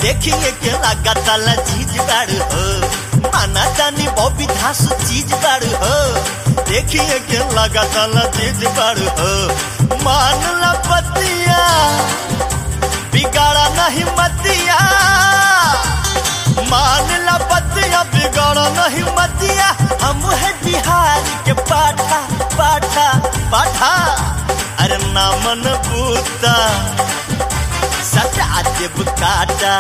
देखिए के लागता चीज बाड़ू हो माना जानी बॉबी धासु चीज बाड़ू हो देखिए के लागता चीज बाड़ू हो मान ला पतिया बिगाड़ा नहीं मतिया मान ला पतिया बिगाड़ा नहीं मतिया हम है बिहार के पाठा पाठा पाठा अरे नामन बूता सजा देव काटा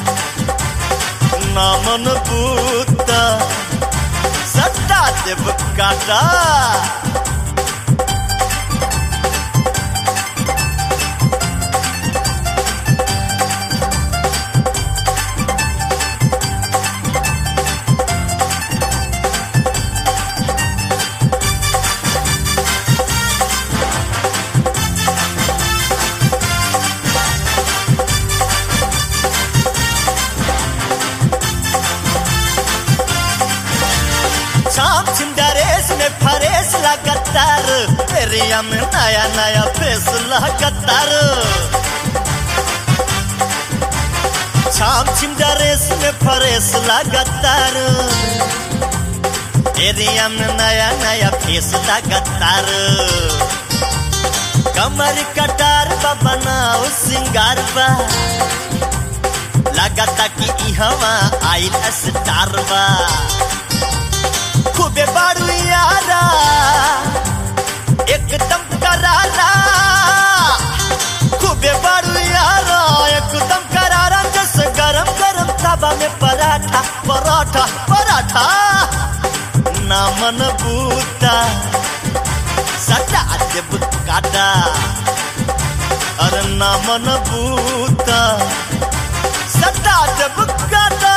नामन बूता सजा देव काटा शाम छिंडरेस में फरेस लगातार एरिया में नया नया फेस लगातार शाम छिंडरेस में फरेस लगातार एरिया में नया नया फेस लगातार कमर कटार बा बनाओ सिंगार बा लगाता कि इहवा आइल स्टार बा खूबे बारू यारा एकदम करारा खूबे बारू यारा एकदम करारा जैसे गरम गरम तवा में पराठा पराठा पराठा नामन बूता सटा देव काटा अरे नामन बूता सटा देव काटा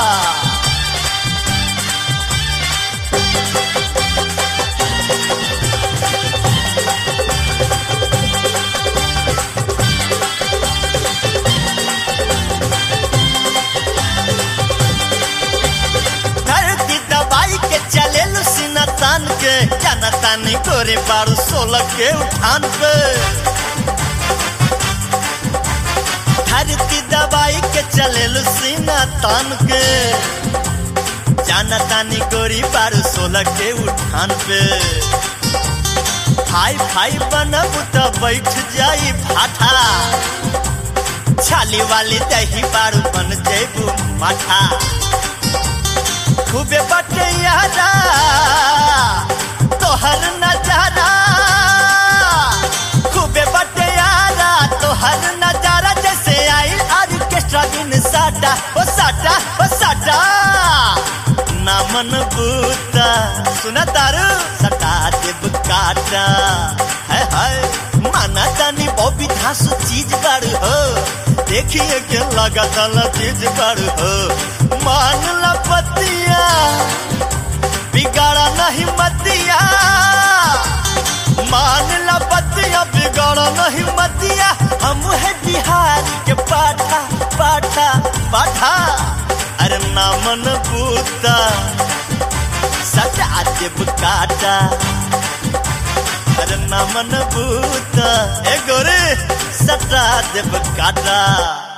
धरती दबाई के चले सीना तान के जाना तानी गोरे बारू सोलह के उठान पे धरती दबाई के चले सीना तान के जाना तानी गोरी बारू सोलह के उठान पे हाई फाई बनब तो बैठ जाई भाठा छाली वाली दही बारू बन जेबू माठा खूबे बटे यारा तोहर नजारा खूबे बटे यारा तोहर नजारा जैसे आई ऑर्केस्ट्रा दिन साटा ओ साटा ओ साटा नामन बूता सुना तारू सटा देव काटा है है माना जानी बॉबी धासु चीज बाड़ू हो देखिए के लगाता चीज बाड़ू हो मान ला पतिया बिगाड़ा नहीं मतिया मान ला पतिया बिगाड़ा नहीं मतिया हम है बिहार के पाठा पाठा पाठा अरे नामन बूता सजा देव काटा अरे नामन बूता ए गोरे सटा देव काटा